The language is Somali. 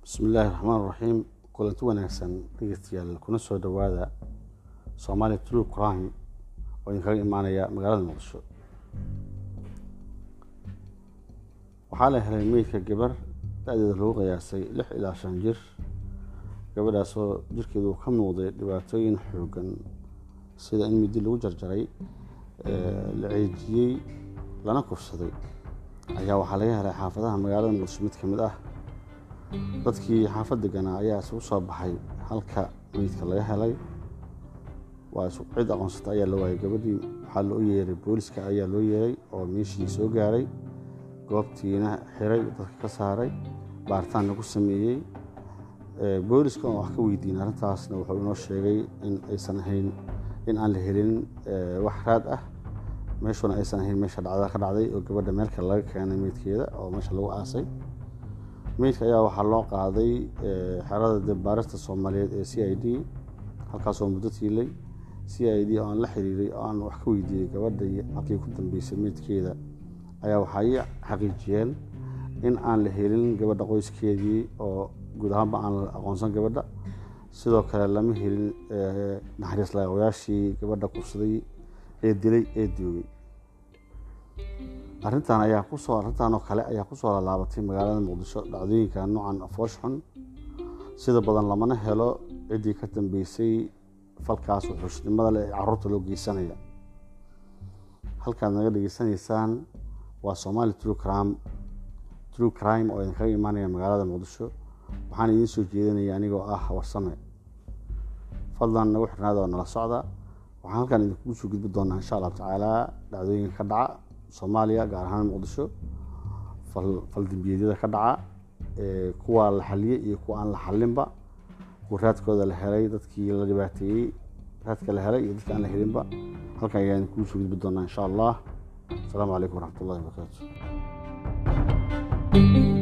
bismi illaahi raxmaan raxiim kulanti wanaagsan dhegeystayaal kuna soo dhowaada somaali true crime oo idinkaga imaanaya magaalada muqdisho waxaa la helay meydka gabar da-deeda lagu qiyaasay lix ilaa shan jir gabadhaasoo jirkeedu ka muuqday dhibaatooyin xoogan sida in midi lagu jarjaray la ceejiyey lana kufsaday ayaa waxaa laga helay xaafadaha magaalada muqdisho mid ka mid ah dadkii xaafad deganaa ayaa isugu soo baxay halka meydka laga helay waa cid aqoonsata ayaa la waayay gabadhii waxaa loo yeeray booliska ayaa loo yeeray oo meeshii soo gaaray goobtiina xiray dadka ka saaray baaritaan lagu sameeyey booliska oo wax ka weydiin arrintaasna wuxuu inoo sheegay in aysan ahayn in aan la helin wax raad ah meeshuna aysan ahayn meesha dhacdada ka dhacday oo gabadha meel kale laga keenay meydkeeda oo meesha lagu aasay meydka ayaa waxaa loo qaaday xerada dibbaarista soomaaliyeed ee c i d halkaasoo muddo tiilay c i d oo aan la xiriiray oo aan wax ka weydiiyey gabadha halkii ku dambeysay meydkeeda ayaa waxay xaqiijiyeen in aan la helin gabadha qoyskeedii oo guud ahaanba aan la aqoonsan gabadha sidoo kale lama helin naxariis laqayaashii gabadha kufsaday ee dilay ee doogay arrintan ayaa kusoo arrintan oo kale ayaa kusoo laalaabatay magaalada muqdisho dhacdooyinka noocan afoosh xun sida badan lamana helo ciddii ka dambeysay falkaas wuxuushnimada leh ee caruurta loo geysanaya halkaad naga dhegeysanaysaan waa somaali true crime true crime oo idinkaga imaanaya magaalada muqdisho waxaan idiin soo jeedinaya anigoo ah warsame fadlan nagu xirnaada oo nala socda waxaan halkan idinkugu soo gudbi doonaa insha allahu tacaala dhacdooyinka ka dhaca soomaaliya gaar ahaan muqdisho faldambiyaadyada ka dhaca kuwa la xaliyey iyo kuwa aan la xalinba kuwa raadkooda la helay dadkii la dhibaateeyey raadka la helay iyo dadki aan la helinba halkan ayaan idinkugu soo gudbi doonaa insha allah asalaamu calaykum waraxmat ullahi wabarakaatu